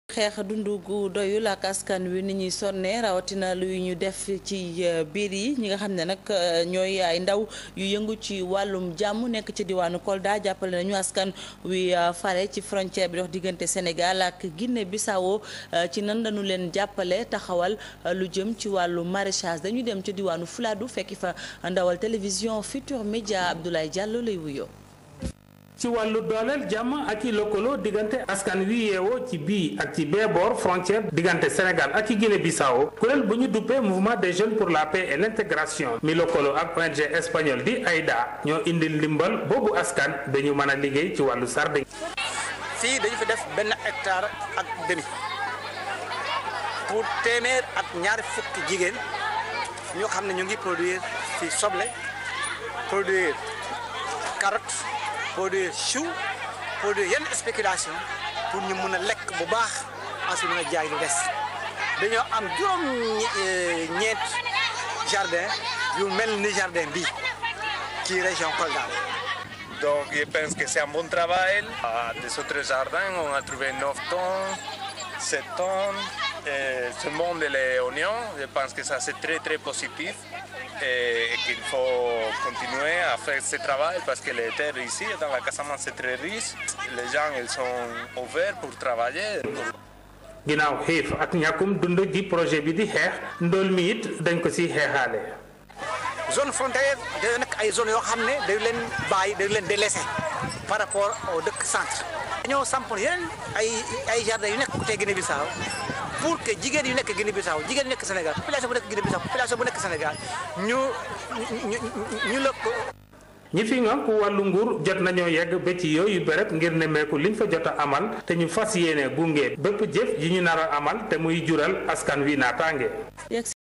xeex dundu gu doyul ak askan wi ni ñuy sonne rawatina luy ñu def ci biir yi ñi nga xam ne nag ñooy ay ndaw yu yëngu ci wàllum jàmm nekk ci diwaanu Kolda jàppale nañu askan wi fare ci frontière bi dox diggante Sénégal ak Guinée Bissau ci nan dañu leen jàppale taxawal lu jëm ci wàllu maraîchage dañuy dem ci diwaanu Fuladu fekki fa ndawal télévision Futur Média Abdoulaye Diallo lay wuyoo. ci wàllu dooleel jàmm ak i lëkkaloo diggante askan wi yeewoo ci bii ak ci bee boor frontière diggante Sénégal ak i Guinée Bissau kuréel bu ñu duppee mouvement des jeunes pour la paix et l'intégration mi lëkkaloo ak ONG espagnol di AIDA ñoo indi ndimbal boobu askan dañu mën a liggéey ci wàllu sardine. fii dañu fi def benn hectare ak demi pour téeméer ak ñaari fukki jigéen ñoo xam ne ñu ngi produire fii soble produire carotte. produire chou produire yenn spéculation pour ñu mun a lekk bu baax ensuite mën a jaay lu des dañoo am juróom ñeent jardin yu mel ni jardin bi ci région Kolda. Donc je pense que c'est un bon travail. À des autres jardins, on a trouvé 9 tonnes, 7 tonnes. Et ce monde les oignons, je pense que ça c'est très très positif. et qu'il faut continuer à faire ce travail parce que les terres ici dans la Casamance c'est très riche. Les gens ils sont ouverts pour travailler. ginnaaw xiif ak ñàkkum dund gi projet bi di xeex ndool mi it dañ ko si xeexaale. zone frontière day nekk ay zones yoo xam ne dañ leen bàyyi dañ leen délaissé par rapport au dëkk centre. dañoo sampoon yeneen ay ay jardin yu nekk côté Guinée Bissau pour que jigéen yu nekk Guinée Bissau jigéen yu nekk Sénégal population bu nekk Guinée Bissau population bu nekk Sénégal ñu ñu ñu la ko. ñi fi nga ku wàllu nguur jot nañoo yegg ba ci yooyu béréb ngir nemmeeku liñ fa jot a amal te ñu fas yéene gunge bépp jëf yi ñu nar a amal te muy jural askan wi naataange.